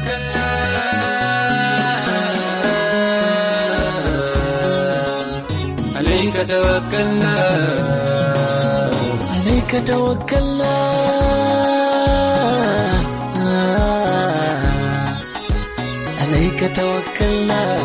توكلنا عليك توكلنا عليك توكلنا عليك توكلنا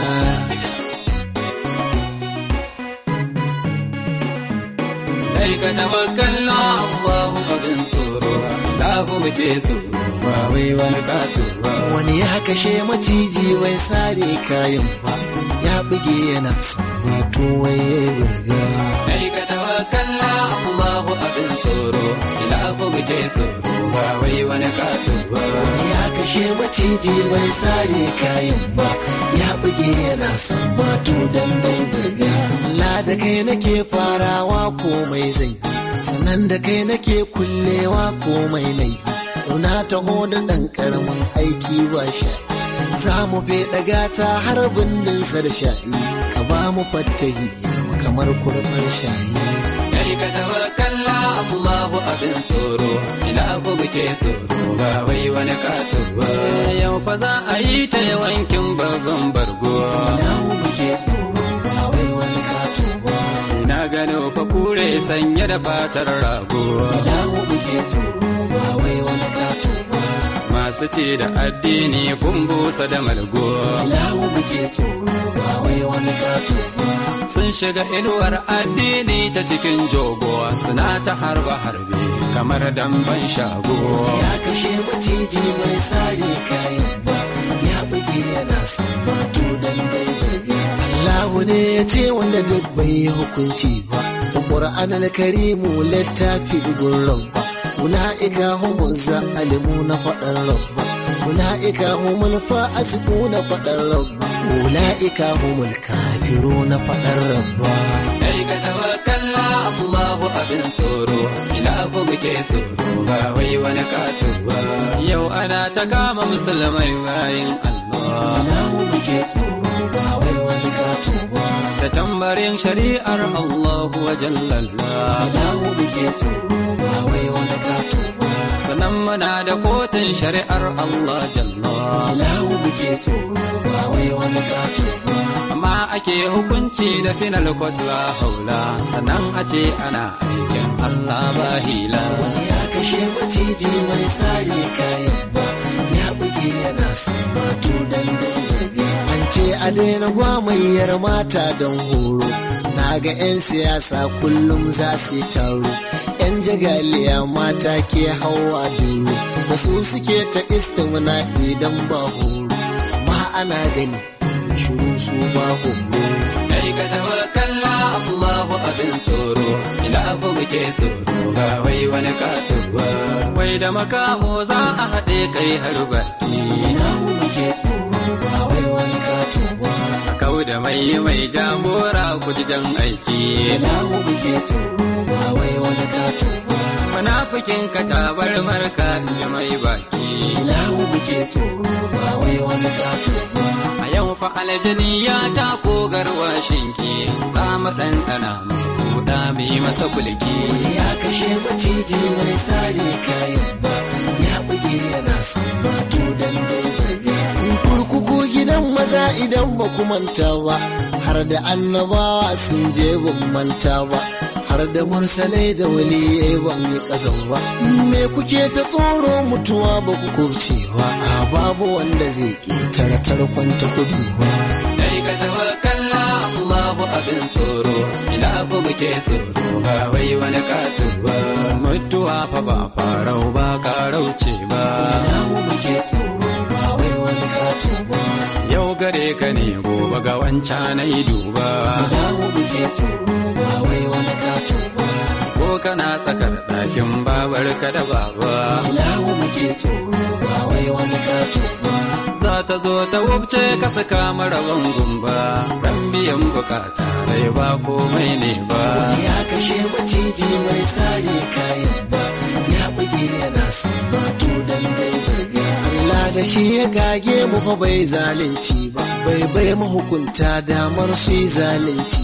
عليك توكلنا الله abin tsoro Allahu muke tsoro ba wai wani kato ba wani ya kashe maciji bai sare kayan ba ya buge yana son wato waye burga Alaika tawakkalla Allahu abin tsoro Allahu muke tsoro ba wai wani kato ba wani ya kashe maciji bai sare kayan ba ya buge yana son wato dan bai burga Allah da kai nake farawa komai zai sannan da kai nake kullewa komai nai na taho da ɗan ƙaramin aiki ba sha za mu feɗa gata har bindinsa da sha'i ka ba mu fattahi ya zama kamar kurɓar shayi Alaika tawakkalla Allahu abin tsoro Allahu muke tsoro ba wai wani kato ba Yau fa za a yi ta yawankin babban bargo Dawo muke tsoro ba wai wani kato ba Na gano fa kure sanye da fatar rago Dawo muke tsoro ba wai wani kato ba Masu ce da addini kun busa da malgo Dawo muke tsoro ba wai wani kato ba sun shiga inuwar addini ta cikin jogo suna ta harba harbe kamar damban shago ya kashe maciji mai sare kayan ba ya buge yana son bato dan dai burga Allahu ne ya ce wanda duk bai yi hukunci ba Qur'an al-Karimu littafi gun rabba ula'ika humuz zalimu na faɗar rabba ula'ika humul fasiqu na faɗar rabba ula'ika humul kafiru na faɗar rabba Kai ka tawakkalla Allahu abin tsoro ilahu muke tsoro ba wai wani kato ba yau ana ta kama musulmai bayin Allah Allahu muke tsoro ba wai wani kato ba da tambarin shari'ar Allahu wa jallalla Allahu muke tsoro ba wai wani kato ba sannan muna da kotun shari'ar Allah jalla Allahu muke tsoro ba wai wani kato ba amma ake hukunci da final court la haula sannan a ce ana aikin Allah ba hila ya kashe maciji mai sare kayan ba ya buge yana son bato dan dai burga an ce a daina gwamayyar mata don horo na ga 'yan siyasa kullum za su yi taro 'yan jagaliya mata ke hawa duro da su suke ta istimna idan ba horo amma ana gani shiru su ba horo kai ka tawakkalla Allahu abin tsoro ilahu muke tsoro ba wai wani kato ba wai da makamo za a haɗe kai har baki ina muke tsoro ba wai wani kato ba a kau da mai mai jagora kujijan aiki ina muke tsoro ba wai wani kato ba munafikin ka tabar marka in ji mai baki ina muke tsoro ba wai wani kato ba a yau fa aljani ya tako garwashin ki za mu ɗanɗana masa kuɗa mai masa kulki ya kashe maciji mai sare kayan ba ya buge yana son bato dan dai burga kurkuku gidan maza idan ba ku manta ba har da annabawa sun je ban manta ba har da mursalai da waliyai ban yi ƙasan ba me kuke ta tsoro mutuwa ba ku kubce ba a babu wanda zai ƙetare tarkon ta kudu ba dai ka tawakkalla Allahu abin tsoro ilahu muke tsoro ba wai wani kato ba mutuwa fa ba farau ba karauce ba namu muke tsoro ba wai wani kato ba yau gare ka ne gobe ga wancan na yi duba namu muke tsoro ba wai wani kato ba ko kana tsakar ɗakin babar ka da baba namu muke tsoro ba wai wani kato ba za ta zo ta wubce ka saka maraban gumba ran biyan bukata rai ba komai ne ba ya kashe maciji mai sare kayan ba ya buge yana son bato dan dai burga Allah da shi ya gage mu fa bai zalunci ba bai bai mahukunta damar su yi zalunci ba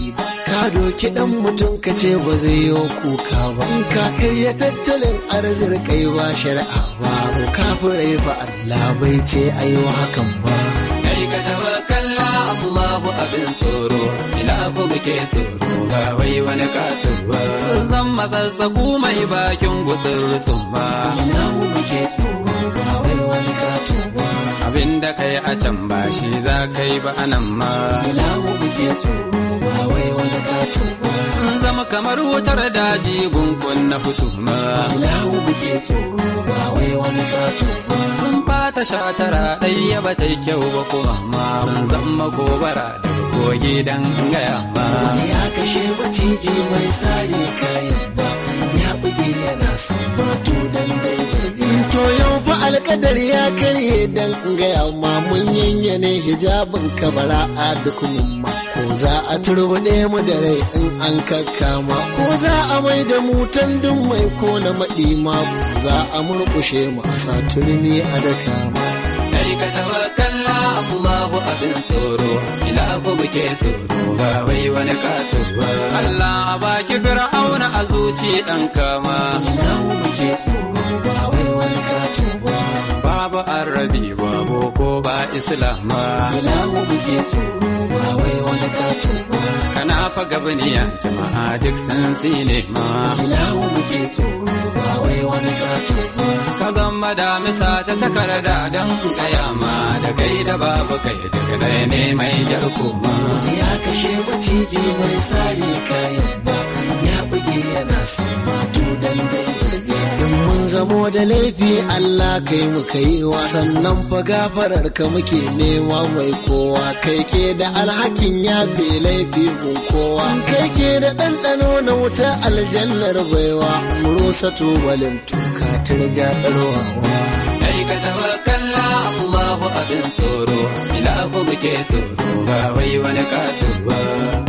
ka doki dan mutum ka ce ba zai yi kuka ba ka karya tattalin arzikai ba shari'a ba kafirai ba Allah bai ce ayi hakan ba kai ka tawakkala Allahu abin tsoro ilahu muke tsoro ba wai wani katuwa sun zan matsatsaku mai bakin gutsur sun ba ilahu muke tsoro ba wai wani katuwa abin da kai a can ba shi za kai ba anan ma ilahu muke tsoro ba wai wani katuwa sun zama kamar wutar daji gungun na husuma ilahu muke tsoro ba wai wani katuwa sun fata shatara ɗaya ba ta yi kyau ba kuma ma sun zama gobara da kogi dan gaya ma wani ya kashe maciji mai sare kayan ba ya buge yana son batu dan dai burge to yau fa alkadar ya karye dan gaya ma mun yanyane hijabin kabara a duk ma ko za a turbuɗe mu da rai in an kakkama ko za a mai da mu tandun mai ko na maɗi ma ko za a murƙushe mu a sa turmi a daka ma kai ka tawakkala Allahu abin tsoro ilahu muke tsoro ba wai wani katuwa Allah a baki fir'auna a zuci dan kama ilahu muke tsoro ba wai wani katuwa babu arabi babu ko ba islama ilahu muke tsoro ba wai wani katuwa kana fa gabaniya jama'a duk sun tsine ma ilahu muke tsoro ba wai wani katuwa ka zama damisa ta takarda don kayama da kai da babu kai daga ɗaya ne mai jar koma wani ya kashe maciji mai sare kayan ba ya buge yana son mato dan dai burge in mun zamo da laifi Allah kai mu kai wa sannan fa gafarar ka muke nema mai kowa kai ke da alhakin yafe laifi mun kowa kai ke da ɗanɗano na wuta aljannar baiwa mu rusa tubalin tuka turga ɗarwawa kai ka tawakkala Allahu abin tsoro ilahu muke tsoro ba wai wani katuwa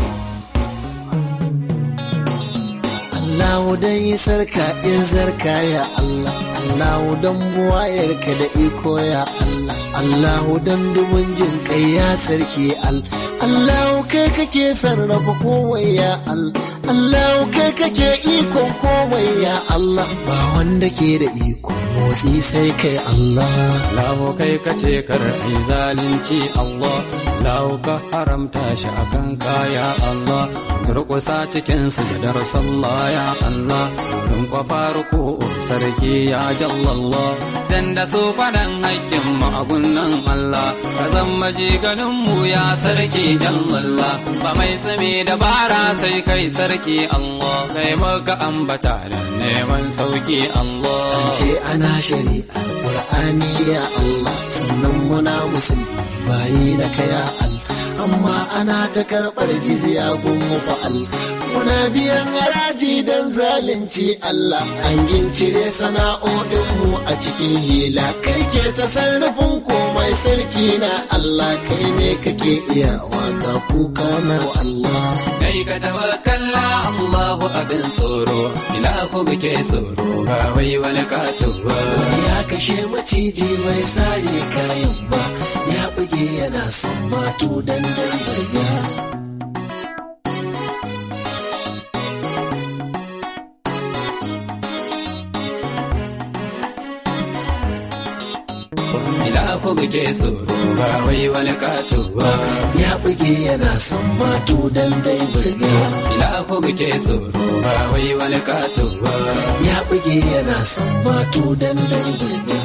Allahu dan yi sarka in zarka ya Allah Allahu dan buwayarka da iko ya Allah Allahu dan dubun jin kai ya sarki al Allahu kai kake sarrafa komai ya Allah Allahu kai kake ikon komai ya Allah ba wanda ke da ikon motsi sai kai Allah Lahu kai ka ce kar ai zalunci Allah Lahu ka haramta shi akan kaya Allah durƙusa cikin sujadar sallah ya Allah don kwafa ruku sarki ya jallallah dan da su faɗan haƙƙin magunan Allah ka zama ganin mu ya sarki jallallah ba mai sami dabara sai kai sarki Allah kai maka ambata da neman sauki Allah ce ana shari'ar Qur'ani ya Allah sannan muna musulmi bayi da kaya Allah amma ana ta karɓar jizya gun fa'al muna biyan haraji don zalunci Allah an gincire sana'o'inmu a cikin hila kai ke ta sarrafin komai sarki na Allah kai ne kake iya waka kuka na Allah kai ka tawakkala Allahu abin tsoro ilahu muke tsoro ba wai wani katuwa wani ya kashe maciji mai sare kayan ba ya buge yana son mato dan dan burga ilahu muke tsoro ba wai wani katuwa ya buge yana son mato dan dai burga ilahu muke tsoro ba wai wani katuwa ya buge yana son mato dan dai burga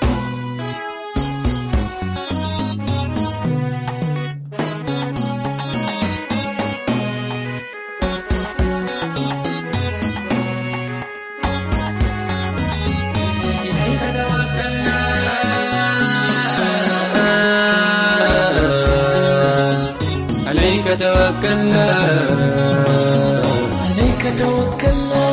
عليك توكلنا عليك توكلنا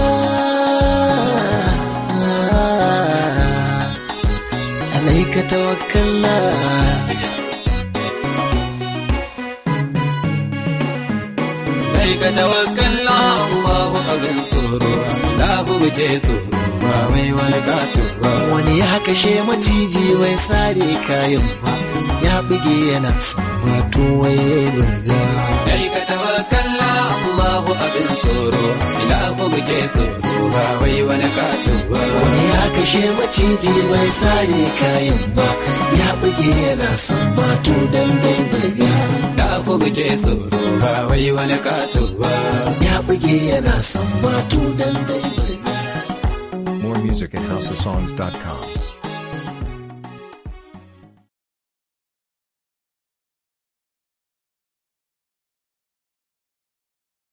عليك توكلنا عليك توكلنا الله abin tsoro ilahu muke tsoro ba wai wani katuwa wani ya kashe maciji mai sare kayan ba ya buge yana sambatu waye burga Kai ka tawakkala Allahu abin tsoro ilahu muke tsoro ba wai wani kato ba wani ya kashe maciji bai sare kayan ba ya buge yana sambatu dan dai burga ilahu muke tsoro ba wai wani kato ba ya buge yana sambatu dan dai burga More music at houseofsongs.com.